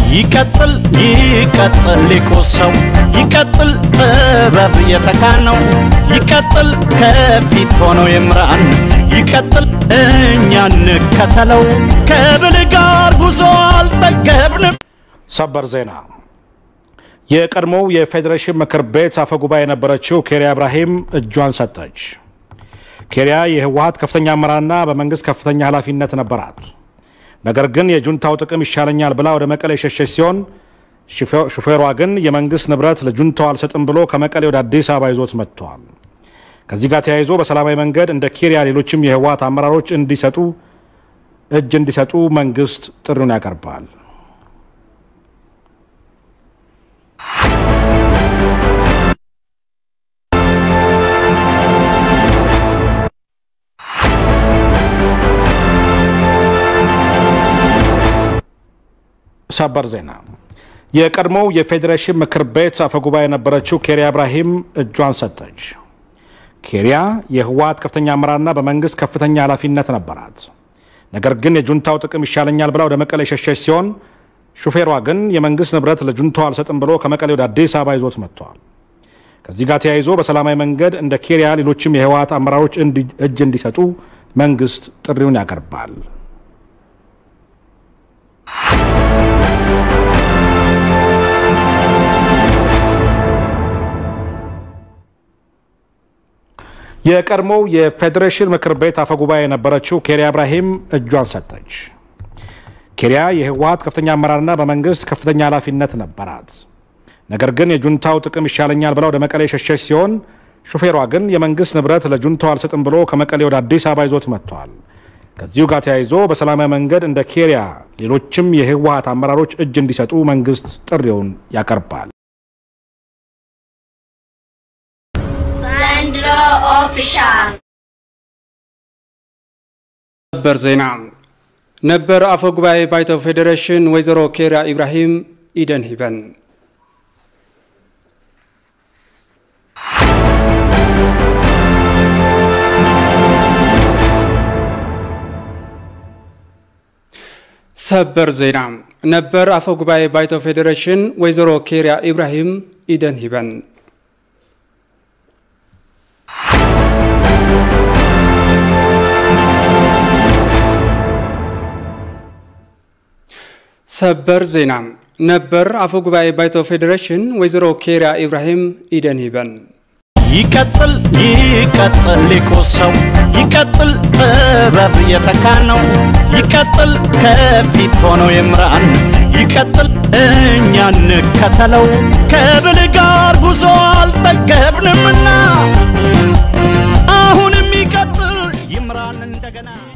ይቀጥል ይቀጥል ሊቁ ሰው ይቀጥል ጥበብ የተካነው ይቀጥል ከፊት ሆኖ ይምራን ይቀጥል እኛ እንከተለው ከብል ጋር ጉዞ አልጠገብንም። ሰበር ዜና የቀድሞው የፌዴሬሽን ምክር ቤት አፈ ጉባኤ የነበረችው ኬሪያ ኢብራሂም እጇን ሰጠች። ኬሪያ የህወሀት ከፍተኛ አመራርና በመንግስት ከፍተኛ ኃላፊነት ነበራት። ነገር ግን የጁንታው ጥቅም ይሻለኛል ብላ ወደ መቀሌ የሸሸች ሲሆን ሹፌሯ ግን የመንግስት ንብረት ለጁንታው አልሰጥም ብሎ ከመቀሌ ወደ አዲስ አበባ ይዞት መጥተዋል። ከዚህ ጋር ተያይዞ በሰላማዊ መንገድ እንደ ኬሪያ ሌሎችም የህወሀት አመራሮች እንዲሰጡ እጅ እንዲሰጡ መንግስት ጥሪውን ያቀርባል። ሰበር ዜና የቀድሞው የፌዴሬሽን ምክር ቤት አፈጉባኤ የነበረችው ኬሪያ ኢብራሂም እጇን ሰጠች። ኬሪያ የህወሀት ከፍተኛ አመራርና በመንግስት ከፍተኛ ኃላፊነት ነበራት። ነገር ግን የጁንታው ጥቅም ይሻለኛል ብላ ወደ መቀሌ የሸሸች ሲሆን ሹፌሯ ግን የመንግስት ንብረት ለጁንታው አልሰጥም ብሎ ከመቀሌ ወደ አዲስ አበባ ይዞት መጥተዋል። ከዚህ ጋር ተያይዞ በሰላማዊ መንገድ እንደ ኬሪያ ሌሎችም የህወሀት አመራሮች እጅ እንዲሰጡ መንግስት ጥሪውን ያቀርባል። የቀድሞው የፌዴሬሽን ምክር ቤት አፈጉባኤ የነበረችው ኬሪያ ኢብራሂም እጇን ሰጠች። ኬሪያ የህወሀት ከፍተኛ አመራርና በመንግስት ከፍተኛ ኃላፊነት ነበራት። ነገር ግን የጁንታው ጥቅም ይሻለኛል ብላ ወደ መቀሌ የሸሸች ሲሆን ሹፌሯ ግን የመንግስት ንብረት ለጁንታው አልሰጥም ብሎ ከመቀሌ ወደ አዲስ አበባ ይዞት መጥተዋል። ከዚሁ ጋር ተያይዞ በሰላማዊ መንገድ እንደ ኬሪያ ሌሎችም የህወሀት አመራሮች እጅ እንዲሰጡ መንግስት ጥሪውን ያቀርባል። ዘንድሮ ኦፊሻል ሰበር ዜና ነበር አፈ ጉባኤ ባይቶ ፌዴሬሽን ወይዘሮ ኬሪያ ኢብራሂም ኢደን ሂበን ሰበር ዜና ነበር አፈ ጉባኤ ባይቶ ፌዴሬሽን ወይዘሮ ኬሪያ ኢብራሂም ኢደን ሂበን ሰበር ዜና ነበር አፈ ጉባኤ ባይቶ ፌዴሬሽን ወይዘሮ ኬሪያ ኢብራሂም ኢደን ሂበን ይቀጥል ይቀጥል ሊቁ ሰው ይቀጥል ጥበብ የተካነው ይቀጥል ከፊት ሆኖ ይምራን ይቀጥል እኛ እንከተለው ከብል ጋር ጉዞ አልጠገብንምና አሁንም ይቀጥል ይምራን እንደገና